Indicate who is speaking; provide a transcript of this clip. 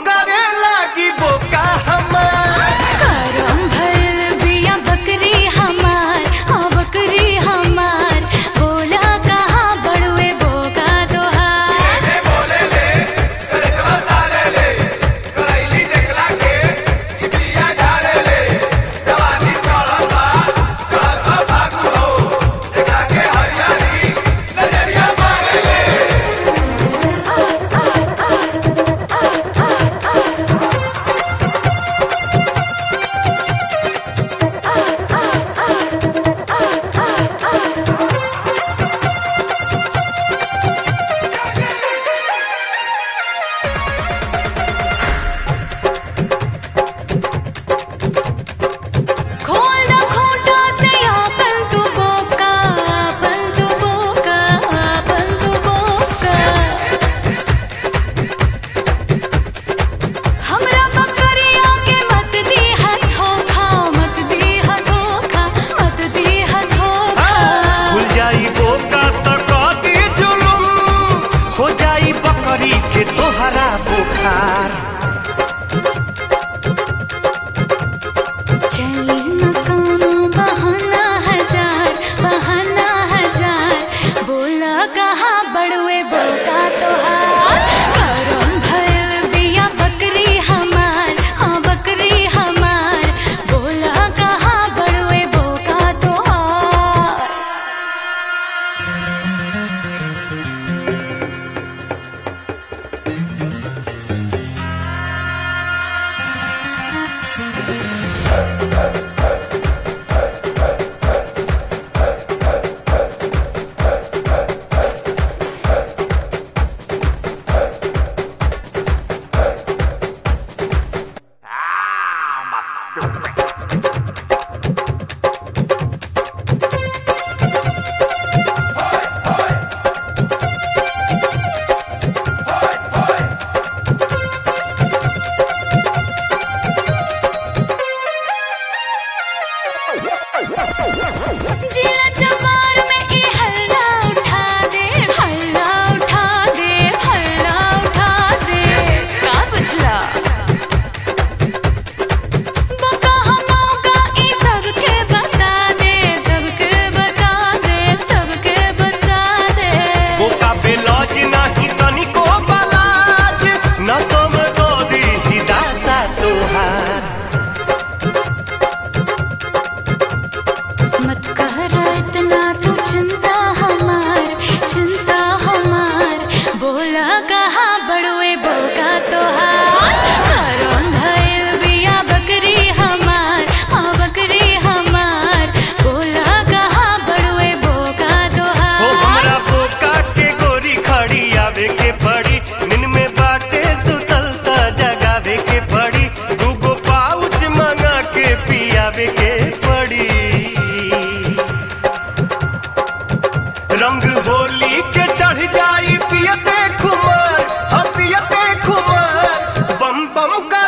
Speaker 1: करे लागी बोका हमार
Speaker 2: करम भइल बिया बकरी हमार हाँ बकरी हमार बोला कहाँ बड़ुए बोका तोहार खोल ना खोटा से आपन तू बोका आपन तू बोका आपन तू बोका हमरा बकरिया के मत दी है धोखा मत दी है धोखा मत दी है धोखा
Speaker 1: खुल जाई बोका तो कदी जुलुम हो जाई बकरी के तोहरा बुखार
Speaker 2: चली न कोनो बहाना हजार बहाना हजार बोला कहाँ बड़ुए बोका तोहार करम भइल बिया बकरी हमार हाँ बकरी हमार बोला कहाँ बड़ुए बोका तोहार जिला चमार में ई हल्ला उठा दे हल्ला उठा दे हल्ला उठा दे का बुझला बका हमका ई सबके बता दे सबके बता दे सबके बता दे
Speaker 1: बोका बेलौज नाही तनिको बलाज न समझो दी हिदासा तोहार
Speaker 2: मत कर इतना तू चिंता हमार चिंता हमार बोला कहाँ बड़ुए बोका तोहार करम भइल बिया बकरी हमार हाँ बकरी हमार बोला कहाँ बड़ुए बोका
Speaker 1: हो
Speaker 2: तोहार
Speaker 1: हमरा बोका के गोरी खड़ी आवे के पड़ी नींद में बाटे सुतल त जगावे के पड़ी दूगो पाउच मंगा के पियावे के पड़ी रंग होली के चढ़ जाई पियते खुमार हम पियते खुमार बम बम का